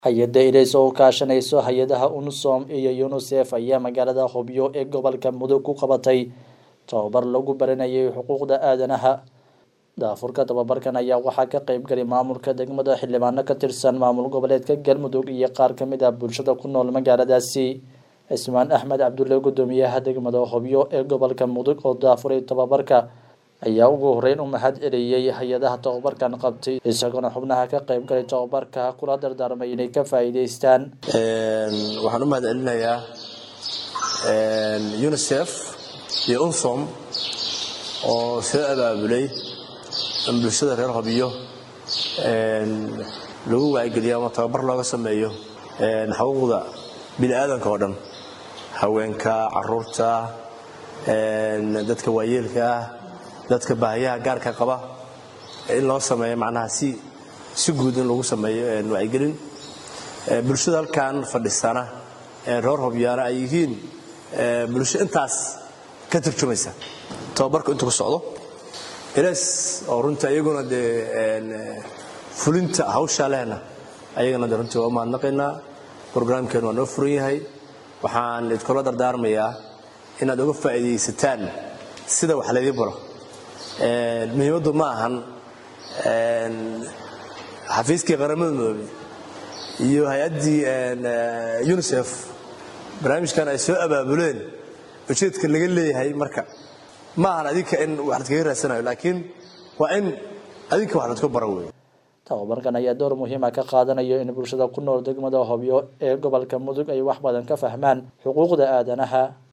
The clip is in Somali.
hay-adda ilays oo kaashanayso hay-adaha unsom iyo unisef ayaa magaalada hobyo ee gobolka mudug ku qabatay tababar lagu baranayay xuquuqda aadanaha daafurka tababarkan ayaa waxaa ka qeyb galay maamulka degmada xildhibaano ka tirsan maamul goboleedka galmudug iyo qaar kamid ah bulshada ku nool magaaladaasi cismaan axmed cabdulle gudoomiyaha degmada hobyo ee gobolka mudug oo daafuray tababarka ayaa ugu horeyn u mahad celiyey hay-adaha tababarkan qabtay isagoona xubnaha ka qeyb galay tababarka kula dardaarmay inay ka faa'iideystaan waxaan u mahad celinayaa unisef iyo unsom oo soo abaabulay in bulshada reer hobyo lagu waacigeliyo ama tababar looga sameeyo xuquuqda bini aadanka oo dhan haweenka caruurta dadka waayeelka ah dadka baahiyaha gaarka qaba in loo sameeyo macnaha si si guud in lagu sameeyo wacyigelin bulshada halkan fadhisana reer hobyaana ay yihiin bulsho intaas ka turjumaysa tababarka intuu ku socdo ilays oo runtii ayaguna dee fulinta hawshaa lehna ayagana de runtii waa u mahadnaqaynaa brograamkeen waa noo furan yahay waxaan idkula dardaarmayaa inaad uga faa'iidaysataan sida wax laydin baro muhiimaddu ma ahan xafiiskii qaramada midoobey iyo hay-addii unisef barnaamijkan ay soo abaabuleen ujeedka laga leeyahay marka ma ahan adinka in wax ladkaga raadsanayo laakiin waa in adinka wax ladku baro wey tababarkan ayaa door muhiima ka qaadanayo in bulshada ku nool degmada hobyo ee gobolka mudug ay wax badan ka fahmaan xuquuqda aadanaha